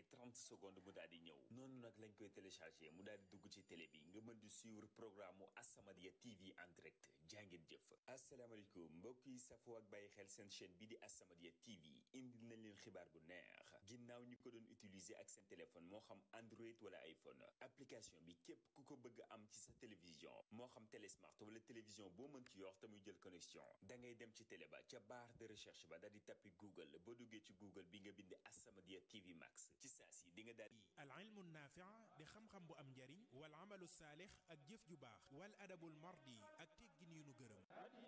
30 secondes mu daal di ñëw noonu nag lañ koy téléchargé mu daal di dugg ci télé bi nga mën di suivre programme mu As-Samadiyya TV en direct jàngeen jëf asalaamaaleykum mbokk yi safoo ak bàyyi xel seen chaîne bi di As-Samadiyya TV indil nañ leen xibaar bu neex ginnaaw ñi ko doon utiliser ak seen téléphone moo xam Android wala iPhone application bi képp ku ko bëgg am ci sa télévision moo xam télé smart wala télévision boo mën ci yor te muy jël connexion da ngay dem ci télé ba ca barre de recherche ba daal di tappi Google boo duggee ci Google bi nga bind As-Samadiyya TV Max ci saa si di nga daal al ilmu naafi di xam-xam bu am njariñ wal amalu saalix ak jëf ju baax wal adabul mardi ak teggin yu nu gërëm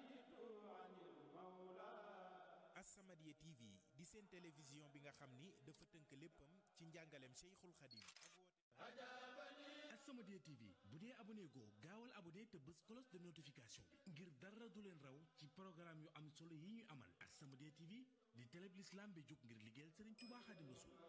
As-Samadiyya TV di seen télévision bi nga xam ni dafa tënk léppam ci njàngaleem Cheikhul Khadim ak woote As-Samadiyya TV bu dee abonné goo gaawal abonné te bës cloche de notification bi ngir dara du leen raw ci programme yu am solo yi ñuy amal As-Samadiyya TV di télé bi l'islam bi jóg ngir liggéeyal Serigne Touba Khadim Rasoul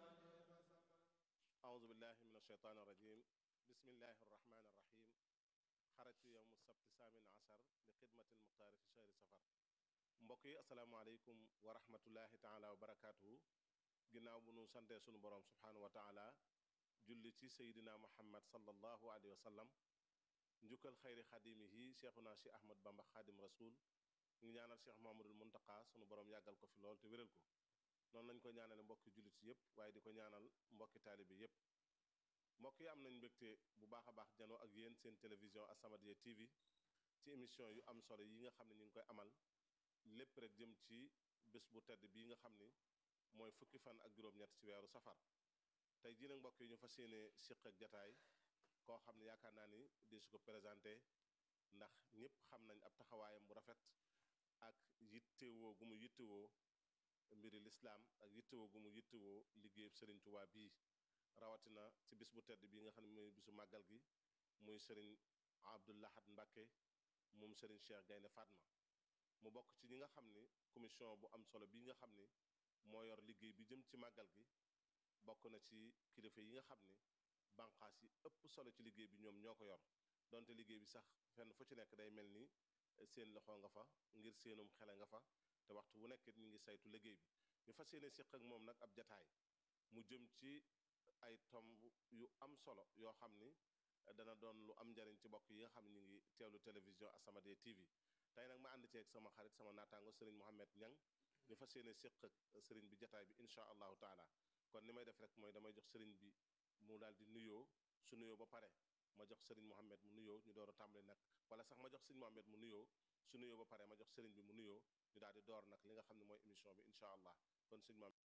أعوذ بالله من الشيطان الرجيم بسم الله الرحمن الرحيم خرجت يوم السبت الثامن عشر لخدمة المختار في شهر سفر mbokk yi asalaamaaleykum wa rahmatullahi taala wa barakaatuhu ginnaaw bu nu santee sunu boroom subhaanahu wa taala julli ci seydina muhammad sallallahu alayhi wa sallam njukkal xayri xadimihi cheikhuna cheikh ahmad bamba xaadim rasul ngi ñaanal cheikh mahamadul muntaka sunu boroom yàggal ko fi lool te wéral ko noonu lañ ko ñaanale mbokki jullit yépp waaye di ko ñaanal mbokki taalibe yépp mbokk yi am nañ mbégte bu baax a baax janoo ak yéen seen télévision As-Samadiyya TV ci émission yu am solo yi nga xam ne ñu ngi koy amal lépp rek jëm ci bés bu tedd bii nga xam ni mooy fukki fan ak juróom-ñett ci weeru safar tey jii nag mbokk yi ñu fas yéene siq ak jataay koo xam ne yaakaar naa ni di su ko présenté ndax ñëpp xam nañ ab taxawaayam bu rafet ak yittewoo gu mu yittewoo mbiri lislaam ak yittewoo gu mu yittewoo liggéeyub sëriñ Tuubaa bii rawatina ci bis bu tedd bii nga xam ne muy bisu màggal gi muy sëriñ Abdou Lahad Mbacké moom sëriñ Cheikh Gaynde Fatma mu bokk ci ñi nga xam ni commission bu am solo bii nga xam ni moo yor liggéey bi jëm ci màggal gi bokk na ci kilifa yi nga xam ni banqaas yi ëpp solo ci liggéey bi ñoom ñoo ko yor donte liggéey bi sax fenn fu ci nekk day mel ni seen loxo nga fa ngir seenum xele nga fa te waxtu bu nekk ñu ngi saytu liggéey bi ñu fas yéene siq ak moom nag ab jataay mu jëm ci ay tomb yu am solo yoo xam ni dana doon lu am njariñ ci bokk yi nga xam ne ñu ngi teewlu télévision As-Samadiyya TV tey nag ma ànd ceeg sama xarit sama naataango sëriñ Mohamed Ñang ñu fas yéene siq ak sëriñ bi jataay bi incha allahu taala kon ni may def rek mooy damay jox sëriñ bi mu daal di nuyoo su nuyoo ba pare ma jox sëriñ Mohamed mu nuyoo ñu door a tàmbali nag wala sax ma jox sëriñ Mohamed mu nuyoo su nuyoo ba pare ma jox sëriñ bi mu nuyoo ñu daal di door nag li nga xam ne mooy émission bi incha allah kon sëriñ Mohamed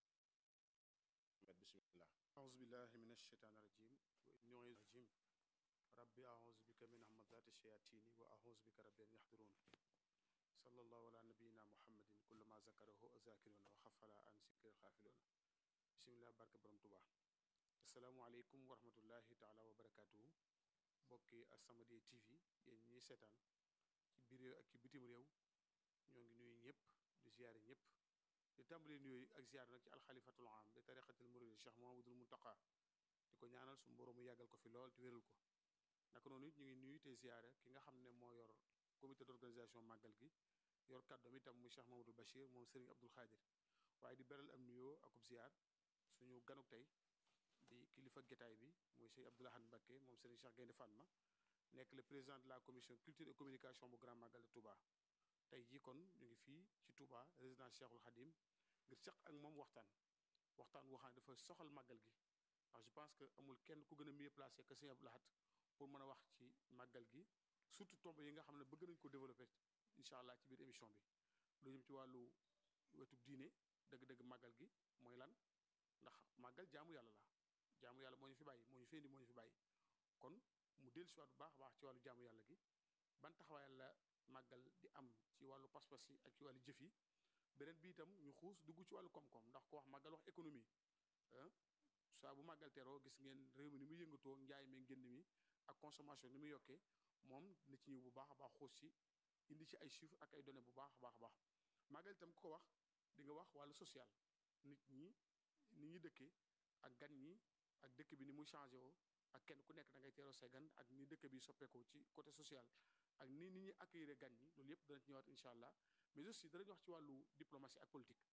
bismillah أعوذ بالله من الشيطان الرجيم وإني الرجيم ربي أعوذ بك من همزات الشياطين وأعوذ بك رب أن يحضرون صلى الله على نبينا محمد كل ما ذكره الذاكرون وخفل عن ذكر الغافلون بسم الله barke borom Tuubaa asalaamaaleykum wa rahmatullahi taala wa barakaatuhu mbokki As-Samadiyya TV yéen ñiy seetaan ci biir réew ak ci bitim réew ñoo ngi nuyu ñëpp di ziyaare ñëpp di tàmbali nuyu ak ziyaar nag ci alxalifatul am di tariqatil muridi Cheikh Mouhamadoul Mountakha di ko ñaanal su mboroom mu yàggal ko fi lool te wéral ko naka noonu it ñu ngi nuyu te ziyaare ki nga xam ne moo yor comité d'organisation màggal gi yor kàddoom itam muy Cheikh Mamadou Bachir moom Serigne Abdoul Khadir waaye di beral am nuyoo akub ziyaar suñu ganuk tey di kilifa gétaay bi muy Serigne Abdou Lahad Mbacké moom Serigne Cheikh Gaynde Fatma nekk le président de la commission culture et communication bu Grand Magal de Touba tey jii kon ñu ngi fii ci Touba résidence Cheikhul Khadim ngir seq ak moom waxtaan waxtaan woo xam ne dafa soxal màggal gi ndax je pense que amul kenn ku gën a mieux placé que Serigne Abdou Lahad pour mën a wax ci màggal gi surtout tomb yi nga xam ne bëgg nañ ko développer incha allah ci biir émission bi lu jëm ci wàllu wetu diine dëgg-dëgg màggal gi mooy lan ndax màggal jaamu yàlla la jaamu yàlla moo ñu fi bàyyi moo ñu fi indi moo ñu fi bàyyi kon mu dellu si waat bu baax a baax ci wàllu jaamu yàlla gi ban taxawaay la màggal di am ci wàllu pas-pas yi ak ci wàllu jëf yi beneen bi itam ñu xuus dugg ci wàllu koom-koom ndax ko wax màggal wax économie saa bu màggal teroo gis ngeen réew mi ni muy yëngatoo njaay mi ngénn mi ak consommation ni muy yokkee moom na ci ñëw bu baax a baax xuus ci indi ci ay chiffres ak ay données bu baax a baax a baax màggal itam ku ko wax di nga wax wàllu social nit ñi ni ñuy dëkkee ak gan ñi ak dëkk bi ni muy changé woo ak kenn ku nekk da ngay teeroo say gan ak ni dëkk bi soppeekoo ci côté social ak ni nit ñi accueillir gan ñi loolu yëpp dana ci ñëwaat incha allah mais aussi danañ wax ci wàllu diplomatie ak politique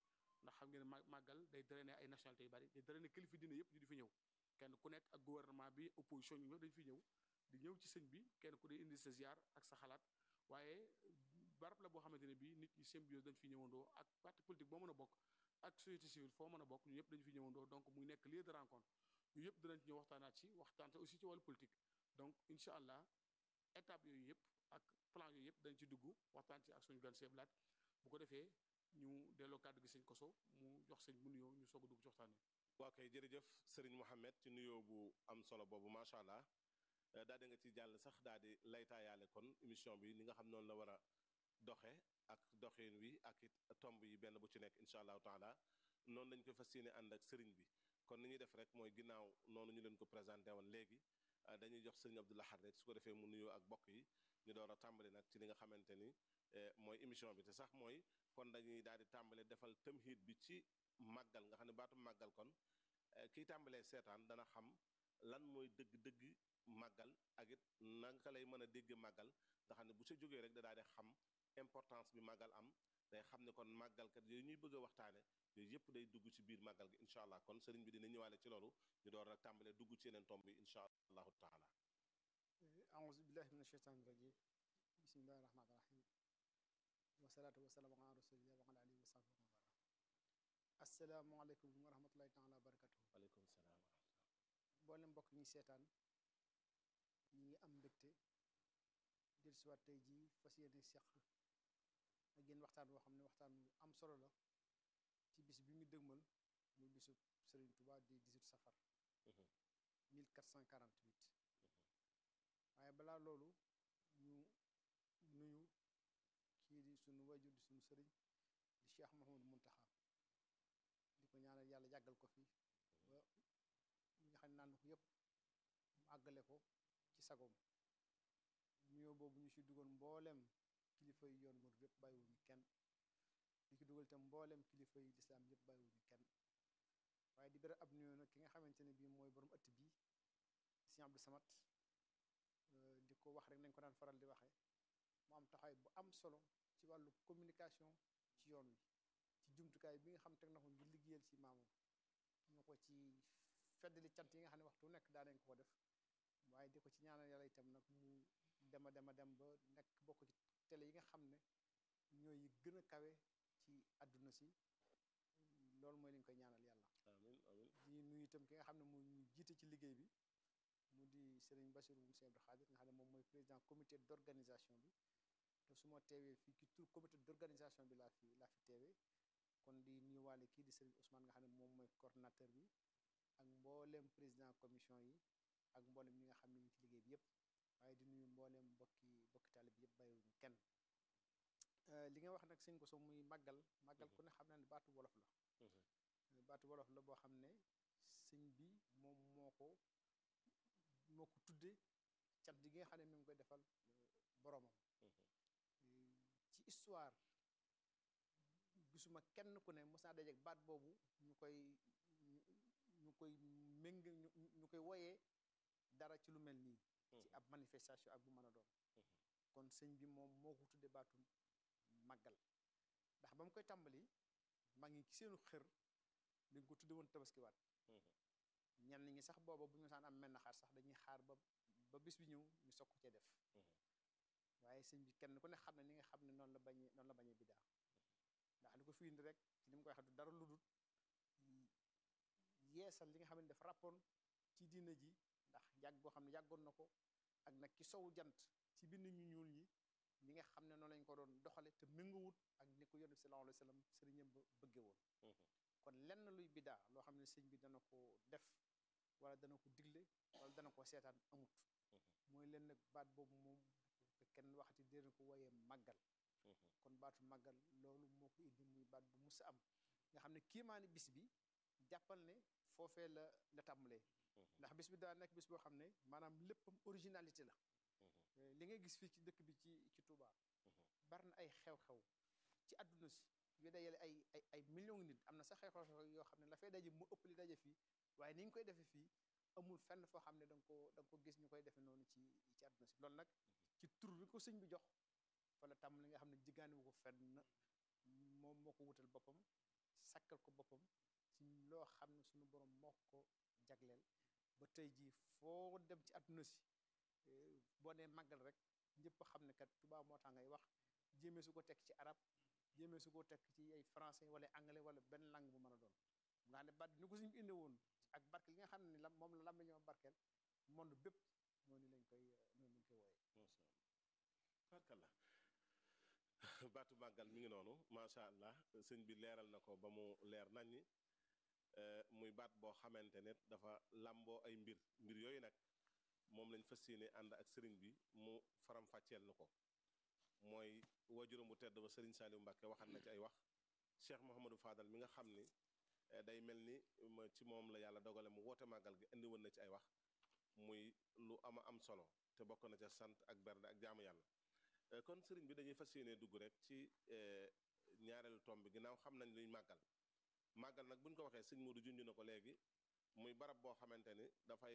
ndax xam ngeen ma màggal day drainer ay nationalité yu bari day drainer kilifa diine yëpp ñu di fi ñëw kenn ku nekk ak gouvernement bi opposition ñu ñëpp dañu fi ñëw di ñëw ci sëñ bi kenn ku dee indi sa ziar ak sa xalaat waaye barab la boo xamante ne bii nit ñi symbiose dañ fi ñëwandoo ak parti politique boo mën a bokk ak société civile foo mën a bokk ñu ñëpp dañu fi ñëwandoo donc muy nekk lieu de rencontre ñu yëpp dinañ ci ñëw waxtaanaat ci waxtaan aussi ci wàllu politique donc incha allah étape yooyu yëpp ak plan yooyu yëpp dañ ci dugg waxtaan ci ak suñu gan seeblaat bu ko defee ñu delloo kàddu gi sëñ koso mu jox sëñ mu nuyoo ñu soog a dugg ci waxtaan wi waa kay jërëjëf sëriñ Mohamed ci nuyoo bu am solo boobu macha allah daal di nga ci jàll sax daal di laytaayaale kon émission bi ni nga xam noonu la war a doxe ak doxin wi ak it tomb yi benn bu ci nekk incha allahu taala noonu lañ ko fas yéene ànd ak sëriñ bi kon ni ñuy def rek mooy ginnaaw noonu ñu leen ko présenté woon léegi dañuy jox sëriñ Abdou Lahad rek su ko defee mu nuyoo ak bokk yi ñu door a tàmbali nag ci li nga xamante ni mooy émission bi te sax mooy kon dañuy daal di tàmbale defal tamhid bi ci màggal nga xam ne baatu màggal kon kiy tàmbalee seetaan dana xam lan mooy dëgg-dëgg màggal ak it naka lay mën a dégg màggal nga xam ne bu sa jógee rek da daal di xam importance bi màggal am day xam ne kon màggalkat yooyu ñuy bëgg a waxtaane yooyu yëpp day dugg ci biir màggal gi incha allah kon sëriñ bi dina ñëwaale ci loolu ñu door nag tàmbalee dugg ci yeneen tomb yi incha allahu taala aouzu billahi min asheytaan rajim bismillahi rahmaani rahim wasalaatu wasalaamu ala rasulillah wa ala alihi wa sahbihi wa man asalaamualeykum wa rahmatullahi taala wa barakatuhu aleykum salaam mboolem mbokk ñi seetaan ñi ngi am mbégte del siwaat tey jii fas yéene seq ak yéen waxtaan boo xam ne waxtaan wu am solo la ci bis bi ñu dëgmal muy bisu Sëriñ Tuba di 18 safar 1448 waaye balaa loolu ñu nuyu kii di sunu wajur di sunu sëriñ di Cheikh Mouhamadou Mountakha di ko ñaanal yàlla yàggal ko fi ba ñi nga xam ne naan ko yépp mu àggale ko ci sagoom nuyoo boobu ñu ci dugal mbooleem kilifa yi yoon mur yépp bàyyiwuñu kenn di ci dugal itam mbooleem kilifa yi lislaam yépp bàyyiwuñu kenn waaye di beral ab nuyoo nag ki nga xamante ne bii mooy borom ëtt bii Sëriñ Abdou Samad di ko wax rek nañ ko daan faral di waxee mu am taxawaay bu am solo ci wàllu communication ci yoon wi ci jumtukaay bi nga xam teg na ko ngir liggéeyal ci maamam ñu ko ci feddali cant yi nga xam ne waxtu nekk daa nañ ko ko def waaye di ko ci ñaanal yàlla itam nag mu dema dema dem ba nekk bokk ci télé yi nga xam ne ñooy yi gën a kawe ci àdduna si loolu mooy li ñu koy ñaanal yàlla amin amin di nuyu itam ki nga xam ne mu ñu jiite ci liggéey bi mu di Serigne Bassirou Moussa Abdou Khadir nga xam ne moom mooy président comité d'organisation bi te su ma teewee fii ci tur comité d'organisation bi laa fi laa fi teewee kon di nuyuwaale kii di Serigne Ousmane nga xam ne moom mooy coordonnateur bi ak mbooleem président commission yi ak mboolem ñi nga xam ne ñu ci liggéey bi yépp waaye di nuyu mbooleem mbokki mbokki taalib bi yépp bàyyiwuñu kenn li nga wax nag sëñ ko so muy màggal màggal ku ne xam naa ne baatu wolof la baatu wolof la boo xam ne sëñ bi moom moo ko moo ko tudde cant gi nga xam ne mi ngi koy defal boromam ci histoire gisuma kenn ku ne mos naa dajeek baat boobu ñu koy ñu koy méng ñu koy woyee dara ci lu mel nii ci ab manifestation ak bu mën a doon kon sëñ bi moom moo ko tudde baatu màggal ndax ba mu koy tàmbali maa ngi ci seenu xër dañ ko tudde woon tabaskiwaat ñenn ñi sax booba bu ñu saan am menn xaar sax dañuy xaar ba ba bis bi ñëw ñu soog ko cee def waaye sëñ bi kenn ku ne xam ne ni nga xam ne noonu la bañee noonu la bañee bidaa ndax li ko fi indi rek ci ni mu koy waxee du dara lu dul yeesal li nga xam ne def rappoon ci diina ji ndax yàgg boo xam ne yàggoon na ko ak nag ki sowu jant ci bind ñu ñuul ñi li nga xam ne noonu lañ ko doon doxale te méngawut ak ni ko yonent bi sallallahu alayhi wa sallam sëriñam ba bëgge woon kon lenn luy bidaa loo xam ne sëñ bi dana ko def wala dana ko digle wala dana ko seetaan amut mooy leen nag baat boobu moom te kenn waxati dina ko wooyee màggal kon baatu màggal loolu moo ko indi muy baat bu musa am nga xam ne kiimaani bis bi jàppal ne foofee la la tàmbalee ndax bis bi daa nekk bis boo xam ne maanaam léppam originalité la li ngay gis fii ci dëkk bi ci ci Touba bari na ay xew-xew ci àdduna si yu dajale ay ay ay millions nit am na sax xew-xew yoo xam ne la fay daje mu ëpp li daje fii waaye ni ñu koy defee fii amul fenn foo xam ne da nga ko da nga ko gis ñu koy defee noonu ci ci àdduna si loolu nag ci tur bi ko sëñ bi jox fa la tàmm li nga xam ne jiggaani wu ko fenn moom moo ko wutal boppam sakkal ko boppam ci loo xam ne suñu borom moo ko jagleel ba tey jii foo dem ci àdduna si boo nee màggal rek ñëpp xam ne kat tubaab moo tax ngay wax jéemee su ko tekk ci arab jéemee su ko tekk ci ay français wala anglais wala benn langue bu mën a doon nga xam ne baat ni ko suñu inde woon ak barke li nga xam ne la moom la lam ñoo barkeel monde bépp noonu lañ koy noonu lañ koy wooyee barkalla baatu màggal mi ngi noonu macha allah sëñ bi leeral na ko ba mu leer naññi muy baat boo xamante ne dafa làmboo ay mbir mbir yooyu nag moom lañ fas yéene ànd ak sëriñ bi mu faram-fàcceel nu ko mooy wajuram bu tedd ba sëriñ Saliou Mbacke waxat na ci ay wax Cheikh Mouhamadou Fadal mi nga xam ni day mel ni ci moom la yàlla dogale mu woote màggal gi indi woon na ci ay wax muy lu ama am solo te bokk na ca sant ak bernde ak jaamu yàlla kon sëriñ bi dañuy fas yéene dugg rek ci ñaareelu tomb bi ginnaaw xam nañ luy màggal màggal nag buñ ko waxee sëñ Modou junj na ko léegi muy barab boo xamante ni dafay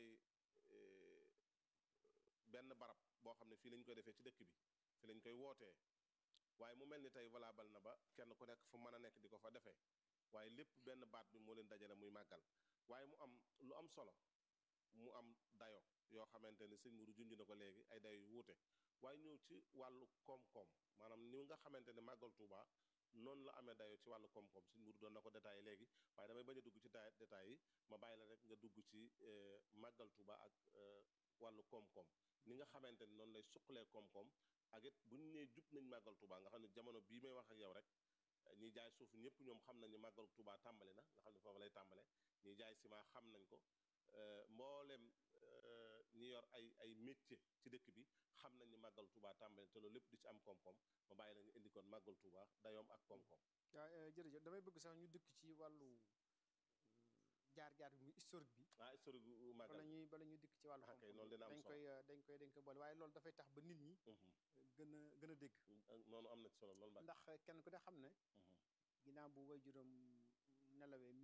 benn barab boo xam ne fii lañ koy defee ci dëkk bi fii lañ koy wootee waaye mu mel ni tey valable na ba kenn ku nekk fu mën a nekk di ko fa defee waaye lépp benn baat bi moo leen dajale muy màggal waaye mu am lu am solo mu am dayo yoo xamante ni sëñ Modou junj na ko léegi ay dayo yu wuute waaye ñëw ci wàllu koom-koom maanaam ni nga xamante ne màggal Touba noonu la amee dayo ci wàllu koom-koom sëñ Modou doon na ko détaillé léegi waaye damay bañ a dugg ci détails yi ma bàyyi la rek nga dugg ci màggal Touba ak wàllu koom-koom ni nga xamante ni noonu lay suqalee koom-koom ak it bu ñu nee jub nañ màggal Touba nga xam ne jamono bii may wax ak yow rek ñi jaay suuf ñëpp ñoom xam nañ ne màggal Touba tàmbali na nga xam ne foofu lay tàmbale ñi jaay ciment xam nañ ko mboolem ñi yor ay ay métier ci dëkk bi xam nañ ni màggal Touba tàmbali te loolu lépp di ci am koom-koom ma bàyyi la nga indi kon màggal Touba dayoom ak koom-koom. waaw jërëjëf damay bëgg sax ñu dëkk ci wàllu jaar-jaar bi muy historique bi. ah historique bu màggal bala ñuy bala ñuy dikk ci wàllu ah kay koom-koom loolu dina am dañ solo. koy dañ koy dañ koy boole waaye loolu dafay tax ba nit ñi gën a gën a dégg noonu am na ci solo loolu Mbacke. ndax kenn ku ne xam ne ginnaaw bu way juróom nelawee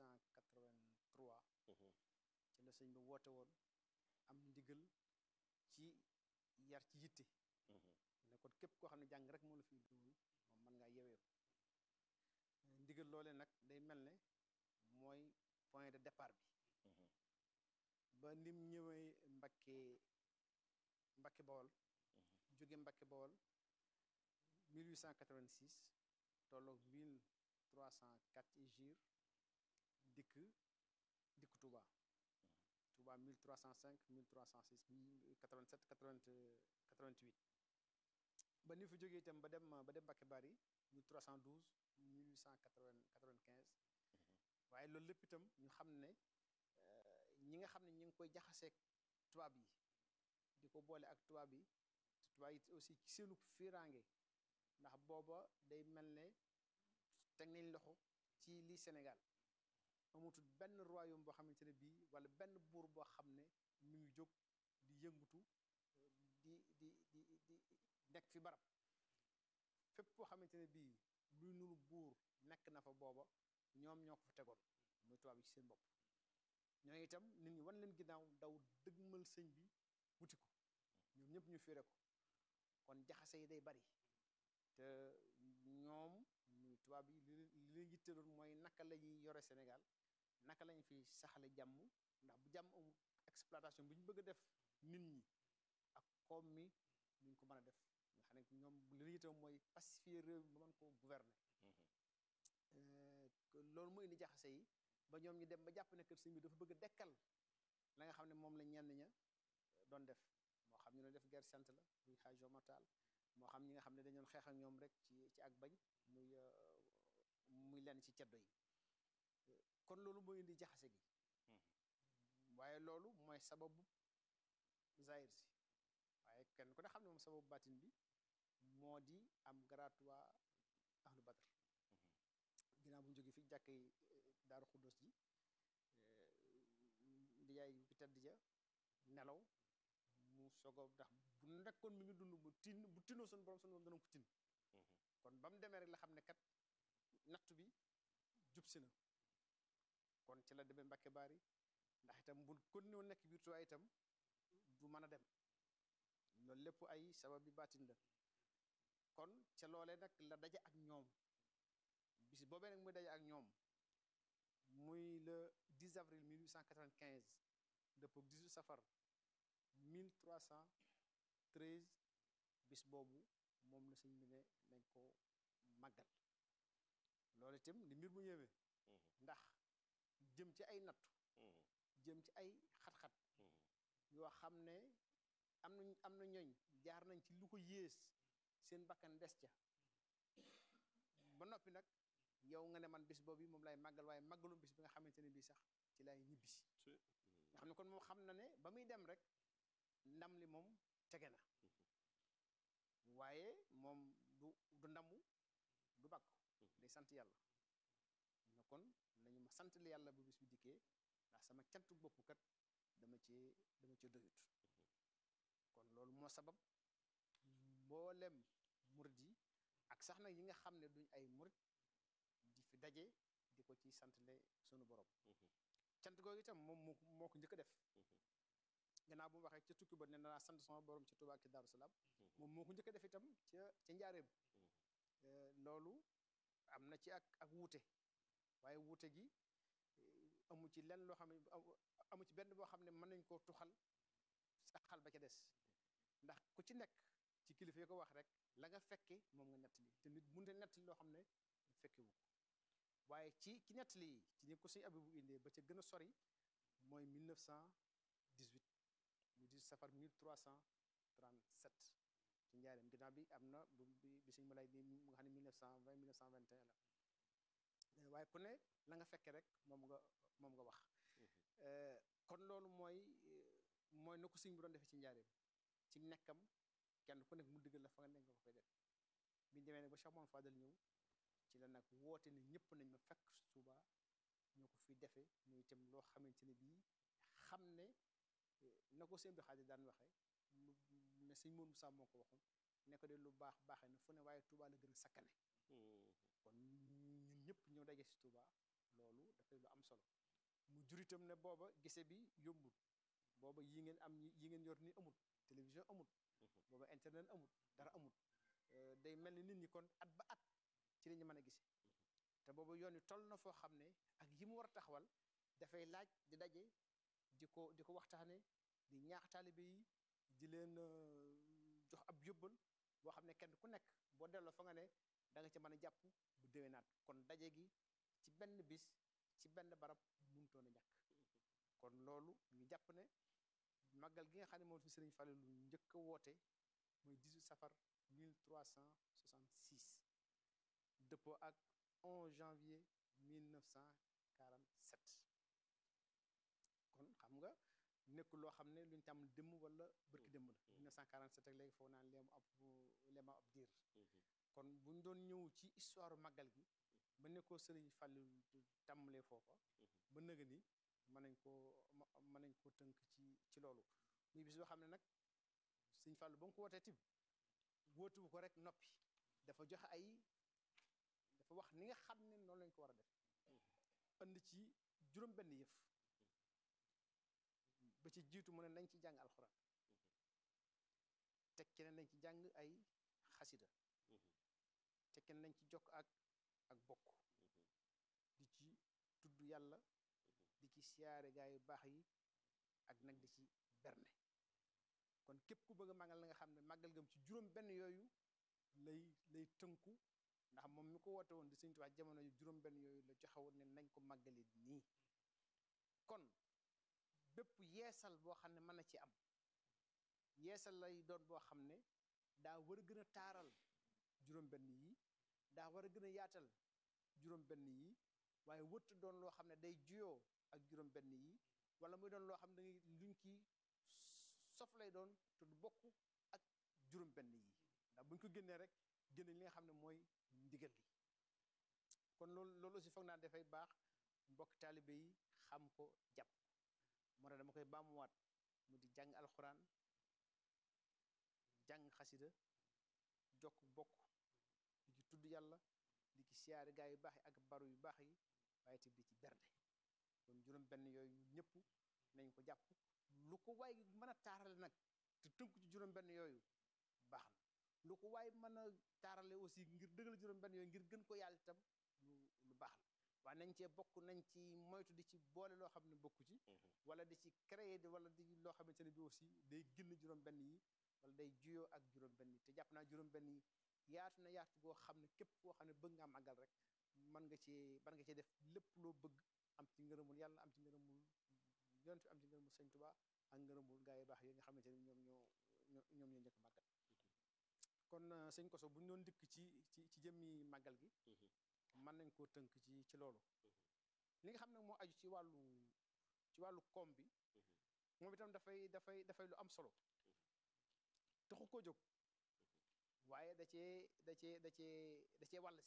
1883 ci la sëñ bi woote woon am ndigal ci yar ci yitte ne kon képp koo xam ne jàng rek moo la fi indi woon moom mën ngaa yewee ko ndigal loole nag day mel ne mooy point de départ bi ba nim ñëwee Mbakke Mbakke Bawol jóge Mbakke Bawol 1886 tolloog 1304 hijir dikk dikk Touba Touba 1305 1306 87 80 88 ba ni fi jógee itam ba dem ba dem Mbakke Bari 1312 1895 waaye loolu lépp itam ñu xam ne ñi nga xam ne ñi ngi koy jaxaseeg tubaab yi di ko boole ak tubaab yi tubaab yi aussi ci seenu fiiraange ndax booba day mel ne teg nañ loxo ci lii Sénégal amatul benn royaume boo xamante ne bii wala benn buur boo xam ne mi ngi jóg di yëngutu di di di di nekk fi barab fépp foo xamante ne bii luy nuru buur nekk na fa booba ñoom ñoo ko fa tegoon muy tubaab yi ci seen bopp ñoo itam nit ñi wan leen ginnaaw daw dëgmal sëñ bi wuti ko ñoom ñëpp ñu fiire ko kon jaxase yi day bari te ñoom muy tubaab yi li li leen yitteloon mooy naka la ñuy yore Sénégal naka lañ fi saxale jàmm ndax bu jàmm amul exploitation bi ñu bëgg a def nit ñi ak koom mi nuñ ko mën a def nga xam ne ñoom li leen yitteloon mooy pacifier réew mi ba mën koo gouverner loolu moo indi jaxase yi ba ñoom ñu dem ba jàpp ne kër sëñ bi dafa bëgg a dekkal la nga xam ne moom la ñenn ña doon def moo xam ñu doon def guerre sainte la muy xaaj jomatal moo xam ñi nga xam ne dañoon xeex ak ñoom rek ci ci ak bañ muy muy lenn ci ceddo yi kon loolu moo indi jaxase gi waaye loolu mooy sababu zahir si waaye kenn ku ne xam ne moom sababu baatin bi moo di am gratuit ahlu badr ginnaaw bu ñu jógee fi jàkk yi daaru xuddos ji di yaay bi tedd ja nelaw mu soog a ndax bu nekkoon mi ngi dund bu tin bu tinoo suñu borom suñu borom dana ko tin kon ba mu demee rek la xam ne kat nattu bi jub si na kon ci la demee Mbàkke Baari ndax itam bu kon ñoo nekk biir Tuubaa itam du mën a dem loolu lépp ay sabab bi baatin la kon ca loolee nag la daje ak ñoom bis boobee nag muy daje ak ñoom muy le 10 avril 1895 dëppoo 18 safar 1313 bis boobu moom la sëñ bi ne nañ ko màggal loolu itam di mbir mu yéeme ndax jëm ci ay nattu jëm ci ay xat-xat yoo xam ne am na am na ñooñ jaar nañ ci lu ko yées seen bakkan des ca ba noppi nag yow nga ne man bis boobu moom lay màggal waaye màggalum bis bi nga xamante ne bii sax ci lay ñibbisi nga xam ne kon moom xam na ne ba muy dem rek ndam li moom tege na waaye moom du du ndamu du bàkku day sant yàlla na kon nañu ma sant li yàlla bu bis bi dikkee ndax sama cantu bopp kat dama cee dama cee doyut kon loolu moo sabab mboolem murid yi ak sax nag yi nga xam ne duñ ay murid di fi daje di ko ci santle sunu borom cant googu itam moom moo moo ko njëkk a def gannaaw bu mu waxee ca tukki ba ne naa sant sama borom ci Tuubaa ak ci Daaru Salaam moom moo ko njëkk a def itam ca ca njaareem loolu am na ci ak ak wuute waaye wuute gi amu ci lenn loo xam ne amu ci benn boo xam ne mën nañ koo tuxal saxal ba ca des ndax ku ci nekk ci kilifa yi ko wax rek la nga fekke moom nga nettali te nit mënut a nettali loo xam ne fekkewu ko waaye ci ci nettali yi ci ni ko suñu abi bu indee ba ca gën a sori mooy 1918 mu di safar 1337 ci njaareem ginnaaw bi am na bu bi bi suñu ma lay ni mu nga xam ne 1920 1921 la waaye ku ne la nga fekke rek moom nga moom nga wax kon loolu mooy mooy na ko sëñ bi doon defee ci njaareem ci nekkam kenn ku nekk mu diggal la fa nga nekk nga ko fay def bi ñu demee nag ba Cheikh Mamadou Fadal ñëw ci la nag woote ne ñëpp nañ ma fekk Tuuba ñoo ko fi defee muy itam loo xamante ne bii xam ne na ko sëñ bi xaalis daan waxee lu ne sëñ Mourou Moussa moo ko waxoon ne ko de lu baax baaxee na fu ne waaye Tuuba la gën a sakkane kon ñun ñëpp ñoo daje si Tuuba loolu dafay lu am solo mu jur itam ne booba gise bi yombul booba yi ngeen am yi ngeen yor ni amul télévision amul booba internet amul dara amul day mel ni nit ñi kon at ba at ci la ñu mën a gise te booba yoon wi toll na foo xam ne ak yi mu war a taxawal dafay laaj di daje di ko di ko waxtaane di ñaax taalibe yi di leen jox ab yóbbal boo xam ne kenn ku nekk boo delloo fa nga ne da nga ci mën a jàpp bu déwénaat kon daje gi ci benn bis ci benn barab mënutoon a ñàkk kon loolu ñu jàpp ne màggal gi nga xam ne moom fi sëriñ Fallou lu njëkk a woote mooy 18 safar 1366 dëppoo ak 11 janvier 1947 kon xam nga nekkul loo xam ne lu ñu tàmm démb wala bërki démb la 1947 ak léegi foo naan leemu ab leema ab diir kon bu ñu doon ñëw ci histoire màggal gi ba nekkoo sëriñ Fallou tàmbalee foofa ba nëga ni mën nañ koo mën nañ koo tënk ci ci loolu muy bis boo xam ne nag sëriñ Fallou ba mu ko wootee tib wóotuwu ko rek noppi dafa joxe ay dafa wax ni nga xam ne noonu lañ ko war a def andi ci juróom benn yëf ba ci jiitu mu ne nañ ci jàng alxuraan tekki ne nañ ci jàng ay xasida tekki ne nañ ci jokk ak ak bokk di ci tudd yàlla di ci siyaare gaa yu baax yi ak nag di ci berne kon képp ku bëgg a màggal na nga xam ne màggal gam ci juróom benn yooyu lay lay tënku ndax moom mi ko woote woon di Sëñ Tuubaa jamono yu juróom benn yooyu la joxewoon ne nañ ko màggali nii kon bépp yeesal boo xam ne mën na ci am yeesal lay doon boo xam ne daa war a gën a taaral juróom benn yi daa war a gën a yaatal juróom benn yi waaye wëtt doon loo xam ne day juyoo ak juróom benn yi wala muy doon loo xam ne dangay luñ ki sof lay doon te du bokk ak juróom benn yi ndax buñ ko génnee rek génne li nga xam ne mooy ndigal li kon loolu loolu aussi foog naa dafay baax mbokk taalibe yi xam ko jàpp moo tax dama koy baamuwaat mu di jàng alxuraan jàng xasida jokk bokk di ci tudd yàlla di ci siyaare gaa yu baax yi ak baru yu baax yi waaye te di ci bernde kon juróom benn yooyu ñëpp nañ ko jàpp lu ko waay mën a taarale nag te tënku ci juróom benn yooyu baax na lu ko waay mën a taarale aussi ngir dëggal juróom benn yooyu ngir gën ko yàlla itam lu baax la waaye nañ cee bokk nañ ci moytu di ci boole loo xam ne bokku ci wala di ci créer di wala di loo xamante ne bi aussi day génn juróom-benn yi wala day juyoo ak juróom-benn yi te jàpp naa juróom-benn yi yaatu na yaatu goo xam ne képp koo xam ne bëgg nga màggal rek mën nga cee mën nga cee def lépp loo bëgg am ci ngërëmul yàlla am ci ngërëmul yonent am ci ngërëmul sëñ Tuubaa ak ngërëmul gaa yi baax yi nga xamante ne ñoom ñoo ñoom ñoo njëkk màggal kon sëñ Koso bu ñu doon dikk ci ci ci jëmmi màggal gi mën nañ koo tënk ci ci loolu li nga xam ne moo aju ci wàllu ci wàllu koom bi moom itam dafay dafay dafay lu am solo taxu koo jóg waaye da cee da cee da cee da cee wàll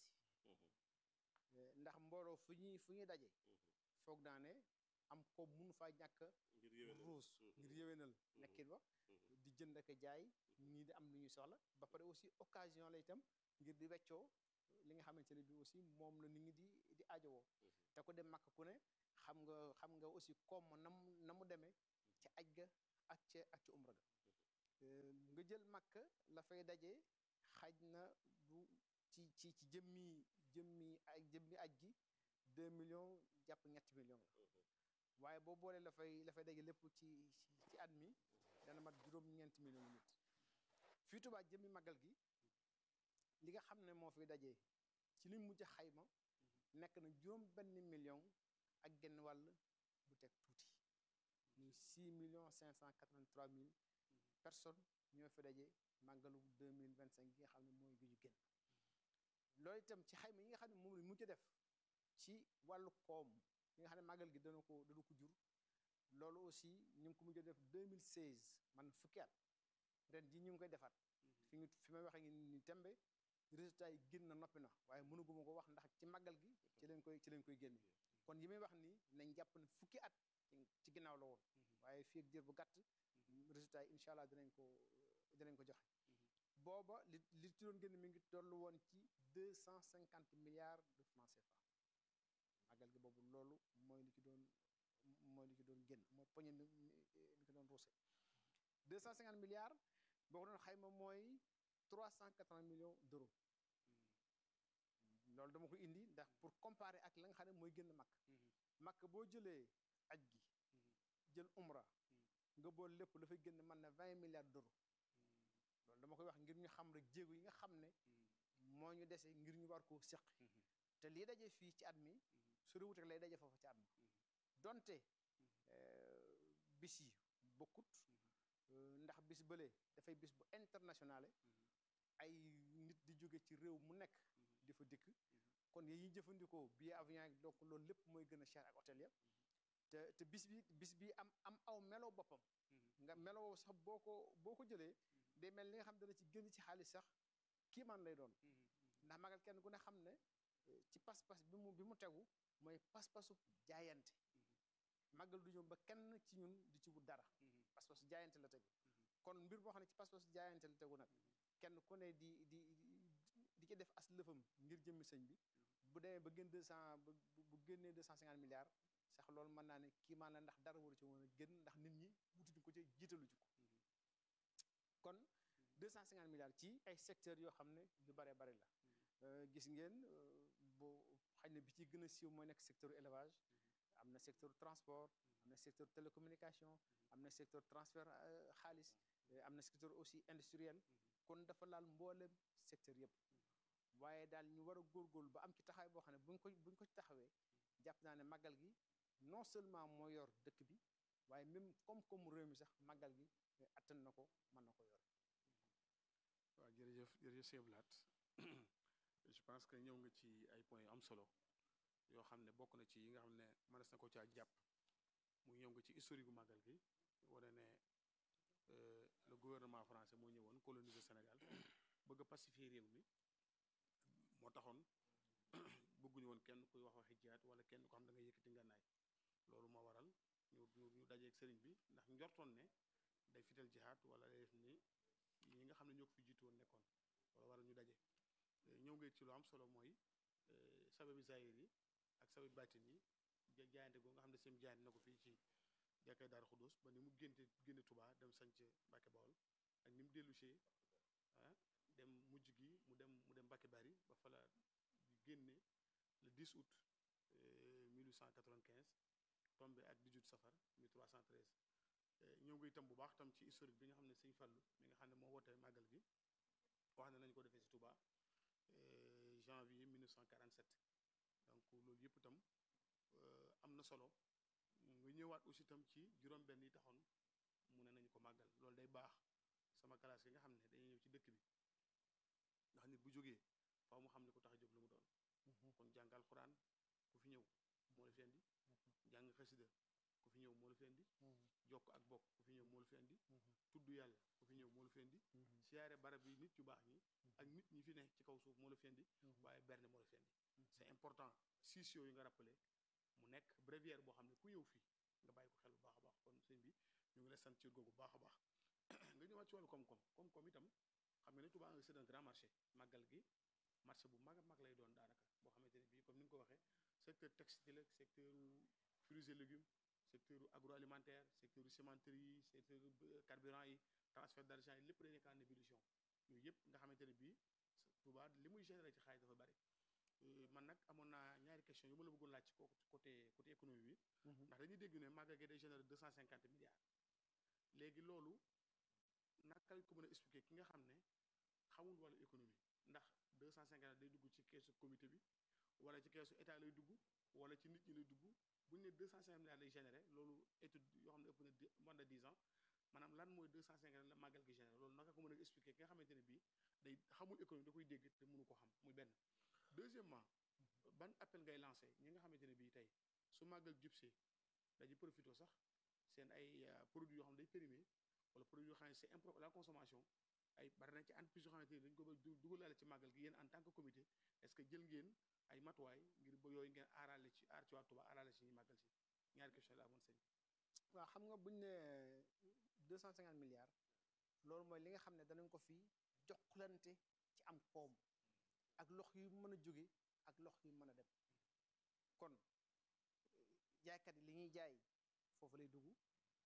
si ndax mbooloo fu ñuy fu ñuy daje foog naa ne am koom mun faa ñàkk ruus ngir yéwénal nekkin ba di jënd ak jaay ñii di am lu ñuy soxla ba pare aussi occasion la itam ngir di weccoo li nga xamante ne bi aussi moom la nit ñi di di ajowoo te ko dem màkk ku ne xam nga xam nga aussi koom ma na mu na mu demee ci aj ga ak ca ak ci umra ga nga jël màkk la fay daje xaj na du ci ci ci jëmmi jëmmi ay jëmmi aj gi deux millions jàpp ñetti millions la waaye boo boolee la fay la fay daje lépp ci ci at mi dana mat juróom-ñeenti millions nit fii Tuubaa jëmmi màggal gi li nga xam ne moo fi daje ci li mujj xayma nekk na juróom benn million ak genn wàll bu teg tuuti muy 6 millions 583 mille personnes ñoo fi daje màggalu 2025 gi nga xam ne mooy gi ñu génn loolu itam ci xayma yi nga xam ne moom la mujj def ci wàllu koom yi nga xam ne màggal gi dana ko dana ko jur loolu aussi ñu ngi ko mujj def 2016 man fukki at ren ji ñu ngi koy defaat fi ngi fi may waxee ngi ni tembe résultat yi génn na noppi na waaye mënuguma ko wax ndax ci màggal gi ci leen koy ci leen koy génne kon yi may wax nii nañ jàpp ne fukki at ci ginnaaw la woon waaye fii ak diir bu gàtt résultat yi incha allah dinañ ko dinañ ko joxe booba li li ci doon génn mi ngi toll woon ci deux cent cinquante milliards de francs CFA màggal gi boobu loolu mooy li ci doon mooy li ci doon génn mooy poñe mi mi ko doon ruuse deux cent cinquante milliards boo ko doon xayma mooy trois cent quatre-vingts millions d'euros loolu dama ko indi ndax pour comparer ak la nga xam ne mooy génn makk makk boo jëlee aj gi jël umra nga bool lépp la fay génn mën na vingt milliards d'euros loolu dama koy wax ngir ñu xam rek jéego yi nga xam ne moo ñu dese ngir ñu war koo séq te lii daje fii ci at mi su réwut ak lay daje foofu ci at mi donte bis yi bokkut ndax bis bële dafay bis bu internationale ay nit di jóge ci réew mu nekk di fa dikk kon yi ñuy jëfandikoo billet avion yi donc loolu lépp mooy gën a cher ak hôtel ya te te bis bi bis bi am am aw melo boppam nga melo sax boo ko boo ko jëlee day mel li nga xam dana ci gën ci xaalis sax kiimaan lay doon ndax magal kenn ku ne xam ne ci pas-pas bi mu bi mu tegu mooy pas-pasu jaayante màggal du ñëw ba kenn ci ñun di ci wut dara pas-pasu jaayante la tegu kon mbir boo xam ne ci pas-pasu jaayante la tegu nag kenn ku ne di di di ci def as lëfam ngir jëmmi sëñ bi bu demee ba gën deux cent bu génnee deux cent cinquante milliards sax loolu mën naa ne kii maan la ndax dara waru ci woon a génn ndax nit ñi wutuñu ko ci jiitalu ci ko kon deux cent cinquante milliards ci ay secteurs yoo xam ne yu bare bare la gis ngeen bu xëy na bi ci gën a siiw mooy nekk secteur élevage am na secteur transport am na secteur télécommunication am na secteur transfert xaalis am na secteur aussi industriel kon dafa laal mboolem secteur yëpp waaye daal ñu war a góorgóorlu ba am ci taxawaay boo xam ne buñ ko buñ ko ci taxawee jàpp naa ne màggal gi non seulement moo yor dëkk bi waaye même koom-koomu réew mi sax màggal gi attan na ko mën na ko yor waaw jërëjëf jërëjëf Sëñ Blaat je pense que ñëw nga ci ay points yu am solo yoo xam ne bokk na ci yi nga xam ne mënees na ko caa jàpp muy ñëw nga ci historique gu màggal gi wane ne le gouvernement français moo ñëwoon coloniser Sénégal bëgg a pacifier réew mi moo taxoon bëgguñu woon kenn kuy wax waxi jihaat wala kenn ko xam da nga yëkkati ngànnaay loolu moo waral ñu ñu ñu dajeeg sëriñ bi ndax njortoon ne day fital jihaat wala day def ni ñi nga xam ne ñoo ko fi jiitu woon nekkoon wala waral ñu daje ñëw nga ci lu am solo mooy sababi zahir yi ak sababi baatin yi jaayante goo nga xam ne seen jaayante na ko fii ci jàkkay Daaru Xudus ba ni mu génte génne Touba dem sanc Mbàkke Bawol ak ni mu dellusee ah dem mujj gi mu dem mu dem Mbàkke Bari ba fa la génne le 10 août euh, 1895 tombé ak 18 safar 1313 euh, ñëw nga itam bu baax tam ci historique bi nga xam ne sëñ Fallu mi nga xam ne moo woote màggal gi wax ne nañu ko defee si Touba euh, janvier 1947 donc loolu yëpp itam euh, am na solo nga ñëwaat aussi itam ci juróom-benn yi taxoon mu ne nañu ko màggal loolu day baax sama classe yi nga xam ne dañuy ñëw ci dëkk bi ndax nit bu jógee faaw mu xam ne ko tax a jóg lu mu doon kon jàng alxuraan ku fi ñëw moo la fi indi jàng xasida ku fi ñëw moo la fi indi jokk ak bokk ku fi ñëw moo la fi indi tudd yàlla ku fi ñëw moo la fi indi siyaare barab yi nit yu baax ñi ak nit ñi fi ne ci kaw suuf moo la fi indi waaye berne moo la fi indi c'est important six yooyu nga rappelé mu nekk bréviaire boo xam ne ku ñëw fii nga bàyyi ko xel bu baax a baax kon sëñ bi ñu ngi lay sant ci googu bu baax a baax nga ñëwaat ci wàllu koom-koom koom-koom itam xam nga ne Touba c'est un grand marché màggal gi marché bu mag a mag lay doon daanaka boo xamante ne bii comme ni nga ko waxee secteur textile ak secteur fruits et légumes secteur agroalimentaire secteur cimenterie secteur carburant yi transfert d'argent yi lépp day nekk en ébullition yooyu yëpp nga xamante ne bii Touba li muy générer ci xaalis dafa bari man nag amoon naa ñaari question yu ma la bëggoon laaj ci côté côté économie bi ndax dañuy dégg ne màggal gi day générer deux cent cinquante milliards léegi loolu naka lañ ko mën a expliquer ki nga xam ne xamul wàllu économie ndax deux cent cinquante day dugg ci keesu comité bi wala ci keesu état lay dugg wala ci nit ñi lay dugg bu ñu ne deux cent cinquante milliards lay générer loolu étude yoo xam ne ëpp na moins de dix ans maanaam lan mooy deux cent cinquante la màggal gi générer loolu naka ko mën a expliquer ki nga xamante ne bii day xamul économie da koy dégg te mënu ko xam muy benn deuxièmement ban appel ngay lancé ñi nga xamante ne bii tey su màggal jubsee dañuy profité sax seen ay produits yoo xam ne day périmé wala produit yoo xam ne c'est impropre à la consommation ay bari na ci entreprise yoo xamante ni dañu ko ba dugalaale ci màggal gi yéen en tant que comité est-ce que jël ngeen ay matuwaay ngir ba yooyu ngeen aarale ci aar ci waa Touba aarale ci ñi màggal si ñaari question la amoon sëñ waaw xam nga buñ ne deux cent cinquante milliards loolu mooy li nga xam ne danañ ko fi jokkalante ci am koom ak lox yu mën a jóge ak lox yu mën a dem kon jaaykat yi li ñuy jaay foofu lay dugg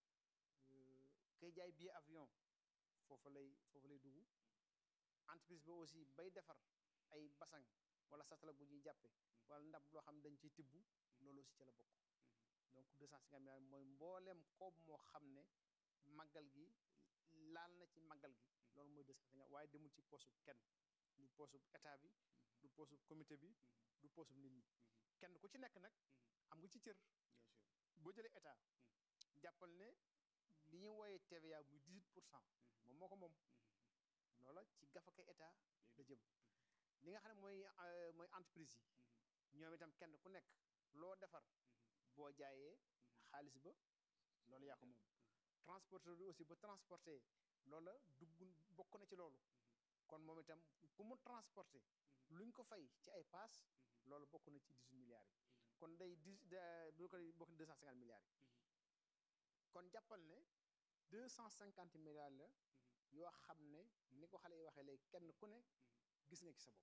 kay jaay billet avion foofu lay foofu lay dugg entreprise ba aussi bay defar ay basang wala satala bu ñuy jàppe wala ndab loo xam ne dañ ciy tibb loolu aussi ci la bokk donc deux cent cinquante milliards mooy mbooleem koob moo xam ne màggal gi laal na ci màggal gi loolu mooy deux cent cinquante waaye demul ci poosub kenn du poosub état bi du poosub comité bi du poosub nit ñi kenn ku ci nekk nag am nga ci cër boo jëlee état jàppal ne li ñuy wooyee TVA muy 18 pour cent moom moo ko moom loola ci gafaka état la jëm li nga xam ne mooy mooy entreprise yi ñoom itam kenn ku nekk loo defar boo jaayee xaalis ba loolu yaa ko moom transporteur bi aussi ba transporté loola dugg bokk na ci loolu kon moom itam ku mu transporté luñ ko fay ci ay paas loolu bokk na ci 18 milliards yi kon day dix bu ko bokk na 250 milliards yi kon jàppal ne 250 milliards la yoo xam ne ni ko xale yi waxee léegi kenn ku ne gis nga ci sa bopp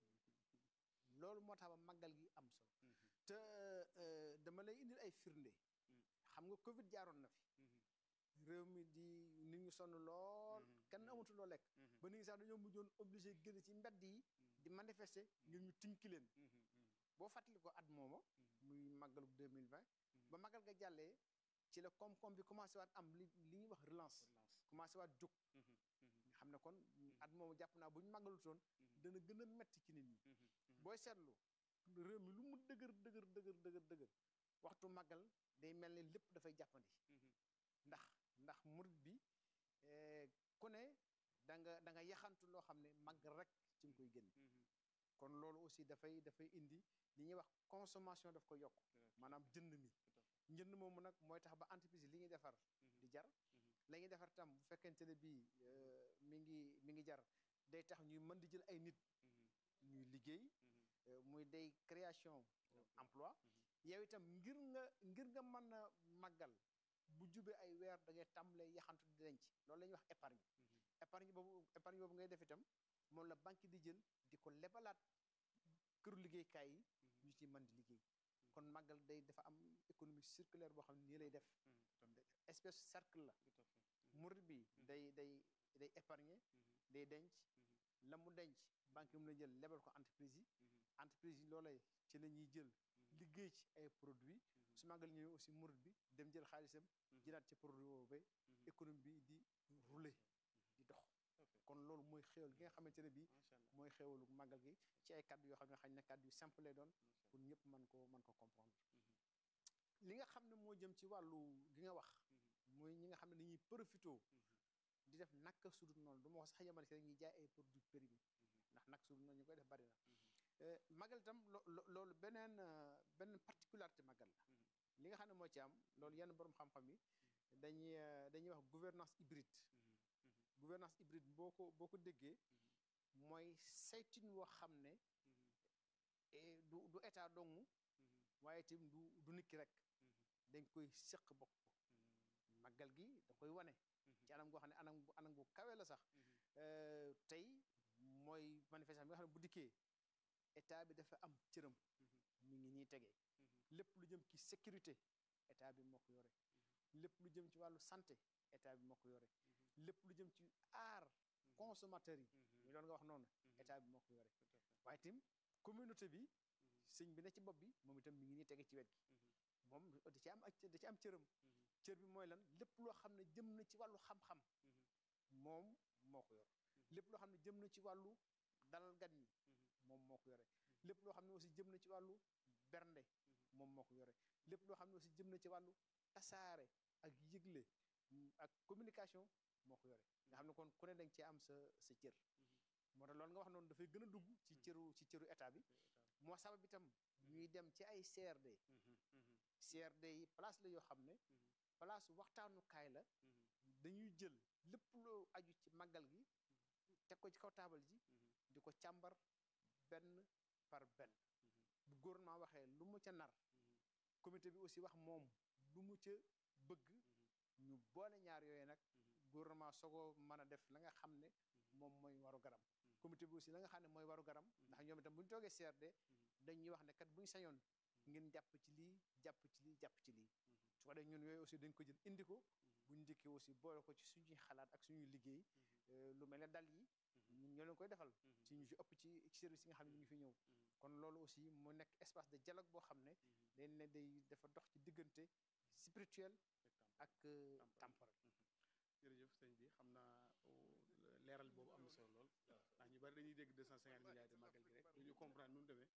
loolu moo tax ba màggal gi am solo te dama lay indil ay firnde xam nga Covid jaaroon na fi réew mi di nit ñu sonn lool kenn amatul loo lekk ba nit ñi sax dañoo mujjoon obligé génn ci mbedd yi di manifester ngir ñu tinki leen boo fàttali ko at mooma muy màggalu 2020 ba màggal ga jàllee ci la koom-koom bi commencé waat am li li ñuy wax relance commencé waat jóg nga xam ne kon at moomu jàpp naa bu ñu màggalutoon dana gën a metti ci nit ñi booy seetlu réew mi lu mu dëgër dëgër dëgër dëgër dëgër waxtu màggal day mel ne lépp dafay jàppandi ndax ndax murit bi ku ne da nga da nga yaxantu loo xam ne màggal rek ci nga koy génn kon loolu aussi dafay dafay indi li ñuy wax consommation daf ko yokk maanaam jënd mi njënd moomu nag mooy tax ba entreprise li ñuy defar di jar la ñuy defar tam bu fekkente ne bii mi ngi mi ngi jar day tax ñuy mën di jël ay nit ñuy liggéey muy day création emploi yow itam ngir nga ngir nga mën a màggal bu jubee ay weer da ngay tàmbalee yaxantu di denc loolu la ñuy wax épargne épargne boobu épargne boobu ngay def itam moom la banque di jël di ko lebalaat këru liggéeykaay yi ñu ci mën di liggéey kon màggal day dafa am économie circulaire boo xam ne nii lay def espèce cercle la murid bi day day day épargner day denc la mu denc banque yi mu la jël lebal ko entreprise yi entreprise yi loolee ci la ñuy jël liggéey ci ay produits su màggal ñëwee aussi murid bi dem jël xaalisam jëlaat ci produit boobu économie bi di rouler di dox kon loolu mooy xéwal gi nga xamante ne bii mooy xéwalu màggal gi ci ay kàddu yoo xam ne xañ na kàddu yu simple lay doon pour ñëpp mën ko mën ko comprendre li nga xam ne moo jëm ci wàllu gi nga wax mooy ñi nga xam ne dañuy profito di def naka sudut noonu du ma wax sax yemale si rek ñuy jaay ay produits périmés ndax naka sudut noonu ñu koy def bari na magal itam loolu beneen beneen particularité magal la li nga xam ne moo ci am loolu yenn borom xam-xam yi dañuy dañuy wax gouvernance hybride gouvernance hybride boo ko boo ko déggee mooy saytin woo xam ne du du état dong waaye itam du du nit ki rek dañ koy sëq bokk ko màggal gi da koy wane ci anam goo xam ne anam anam bu kawe la sax tey mooy manifestation bi nga xam ne bu dikkee état bi dafa am cëram mi ngi nii tegee lépp lu jëm ci sécurité état bi moo ko yore lépp lu jëm ci wàllu santé état bi moo ko yore lépp lu jëm ci aar consommateur yi muy doon nga wax noonu état bi moo ko yore waaye itam communauté bi sëñ bi ne ci bopp bi moom itam mi ngi nii tege ci wet gi moom da ci am ak da ci am cëram cër bi mooy lan lépp loo xam ne jëm na ci wàllu xam-xam moom moo ko yor lépp loo xam ne jëm na ci wàllu dalal gan ñi moom moo ko yore lépp loo xam ne aussi jëm na ci wàllu bernde moom moo ko yore lépp loo xam ne aussi jëm na ci wàllu tasaare ak yëgle ak communication moo ko yore nga xam ne kon ku ne danga cee am sa sa cër moo tax loolu nga wax noonu dafay gën a dugg ci cëru ci cëru état bi moo sabab itam ñuy dem ci ay CRD CRD yi place la yoo xam ne place waxtaanukaay la dañuy jël lépp loo aju ci màggal gi teg ko ci kaw taabal ji di ko càmbar benn par benn bu gouvernement waxee lu mu ca nar comité bi aussi wax moom lu mu ca bëgg ñu boole ñaar yooyu nag gouvernement sogoo mën a def la nga xam ne moom mooy waru garam comité bi aussi la nga xam ne mooy waru garam ndax ñoom itam bu ñu toogee CRD dañuy wax ne kat bu ñu sañoon ngeen jàpp ci lii jàpp ci lii jàpp ci lii su ko defee ñun yooyu aussi dañ ko jël indi ko bu ñu dikkee aussi boole ko ci suñuy xalaat ak suñuy liggéey lu mel ne dal yi ñun ñoo leen koy defal ci ñu ci ëpp ci ci service yi nga xam ne ñu ngi fi ñëw kon loolu aussi mu nekk espace de dialogue boo xam ne dañ ne day dafa dox ci diggante spirituel ak temporel jërëjëf sëñ bi xam naa leeral boobu am na solo lool ndax ñu bari dañuy dégg 250 milliards de màggal gi rek du ñu comprendre nu mu demee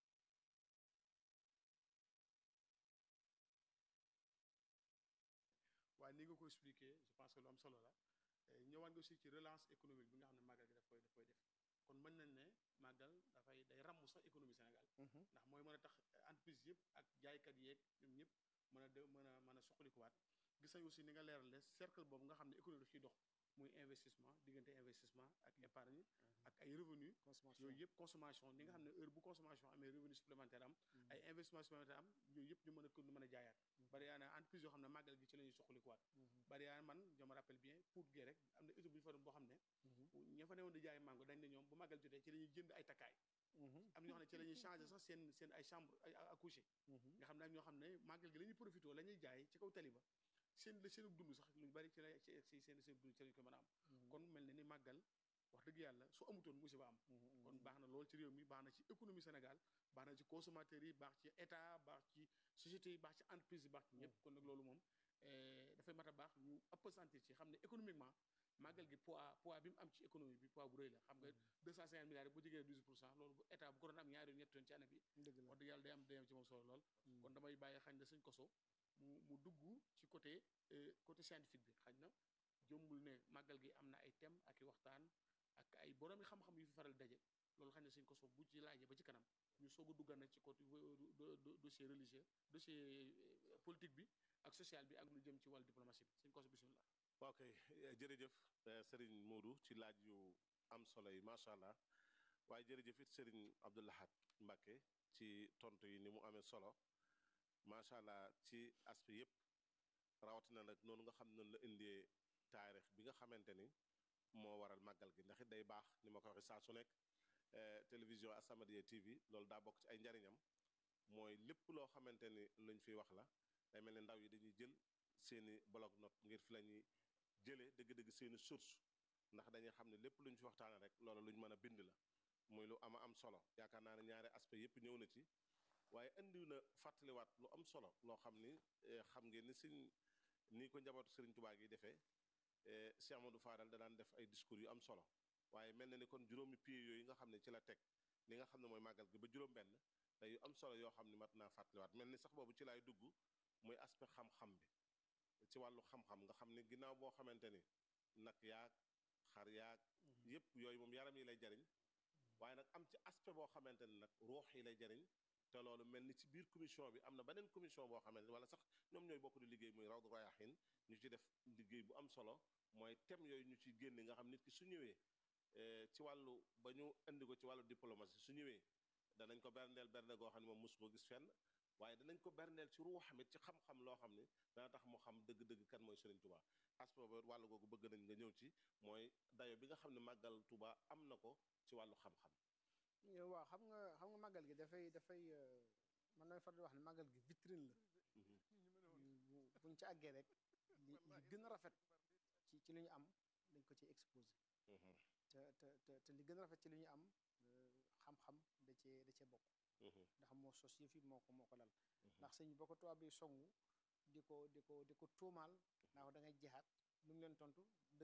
waaye ni nga ko expliqué je pense que lu am solo la ñëwaat nga aussi ci relance économique bi nga xam ne màggal gi daf koy daf koy def kon mën nañ ne màggal dafay day ràmm sax économie Sénégal ndax mooy mën a tax entreprise yëpp ak jaaykat yeeg ñoom ñëpp mën a de mën a mën a suqalikuwaat gis nañ aussi ni nga leerale cercle boobu nga xam ne économie daf ciy dox muy investissement diggante investissement ak épargne ak ay revenu yooyu yëpp consommation ni nga xam ne heure bu consommation amee revenu supplémentaire am ay investissement supplémentaire am yooyu yëpp ñu mën a ko mën a jaayaat bari yaa na entreprise yoo xam ne màggal gi ci la ñuy suqalikuwaat bari yaa man je me rappelle bien pour gee rek am na étude bu ñu fa doon boo xam ne ña fa newoon di jaay mango dañ ne ñoom bu màggal jotee ci la ñuy jënd ay takkaay am na ñoo xam ne ci la ñuy changé sax seen seen ay chambre à coucher nga xam ne am ñoo xam ne màggal gi la ñuy profité la ñuy jaay ci kaw tali ba seen la seen dund sax lu bari ci la ci seen seen dund ci lañ ko mën a am kon mel na ni màggal wax dëgg yàlla su amutoon musiba am kon baax na lool ci réew mi baax na ci économie Sénégal baax na ci consommateurs yi baax ci état baax ci société yi baax ci entreprise yi baax ci ñëpp kon nag loolu moom dafay mat a baax ñu ëpp sentir ci xam ne économiquement màggal gi poids poids bi mu am ci économie bi poids bu rëy la xam nga 250 milliards bu jegee 12 pour cent loolu bu état bu ko doon am ñaari yoon ñetti yoon ci année bi wax dëgg yàlla day am day am ci moom solo lool kon damay bàyyi xañ na sëñ koso mu mu dugg ci côté côté scientifique bi xañ na jombul ne màggal gi am na ay thème ak i waxtaan ak ay boroomi xam-xam yu fi faral daje loolu xañ na sëñ koso bu ci laajee ba ci kanam ñu soog a duggal nag ci côté dossier religieux dossier politique bi ak social bi ak lu jëm ci wàllu diplomatie bi sëñ koso bismillah waaw kay jërëjëf Serigne Modou ci laaj yu am solo yi macha allah waaye jërëjëf it Serigne Abdou Lahad Mbacké ci tontu yi ni mu amee solo macha allah ci aspect yëpp rawatina nag noonu nga xam noonu la indee taarix bi nga xamante ni moo waral màggal gi ndax it day baax ni ma ko waxee saa su nekk télévision As-Samadiyya TV loolu daa bokk ci ay njariñam mooy lépp loo xamante ni luñ fiy wax la day mel ni ndaw yi dañuy jël seeni bloc note ngir fi la ñuy jëlee dëgg-dëgg seeni source ndax dañuy xam ne lépp lu ñu fi waxtaane rek loolu lu ñu mën a bind la muy lu ama am solo yaakaar naa ne ñaari aspect yëpp ñëw na ci waaye indi na fàttaliwaat lu am solo loo xam ni xam ngeen ni suñ nii ko njabootu Sëriñ Tubaa gi defee Cheikh Amadou Fadal da daan def ay discours yu am solo waaye mel na ni kon juróomi pied yooyu nga xam ne ci la teg li nga xam ne mooy màggal gi ba juróom benn te yu am solo yoo xam ne mat naa fàttaliwaat mel ni sax boobu ci laay dugg muy aspect xam-xam bi ci wàllu xam-xam nga xam ne ginnaaw boo xamante ni nag yaag xar yaag yépp yooyu moom yaram yi lay jariñ waaye nag am ci aspect boo xamante ni nag ruux yi lay jariñ te loolu mel ni ci biir commission bi am na beneen commission boo xamante ni wala sax ñoom ñooy bokk di liggéey muy Rawdu Rayaahin ñu ci def liggéey bu am solo mooy thème yooyu ñu ciy génne nga xam nit ki su ñëwee ci wàllu ba ñu indi ko ci wàllu diplomatie su ñëwee danañ ko berndeel bernde goo xam ne moom mosu ko gis fenn waaye danañ ko berndeel ci ruuxamit ci xam-xam loo xam ne dana tax mu xam dëgg-dëgg kan mooy Serigne Touba aspect boobu wàllu googu bëgg nañ nga ñëw ci mooy dayo bi nga xam ne màggal Touba am na ko ci wàllu xam-xam waaw xam nga xam nga màggal gi dafay dafay man damay faral di wax ne màggal gi vitrine la buñ ci àggee rek li li gën a rafet ci ci li ñu am dañ ko ci exposé te te te te li gën a rafet ci li ñu am xam-xam da cee da cee bokk ndax moo sos yëf yi moo ko moo ko lal ndax sëñ bi ba ko tubaab bi songu di ko di ko di ko tuumaal naa ko da ngay jeexaat lu mu leen tontu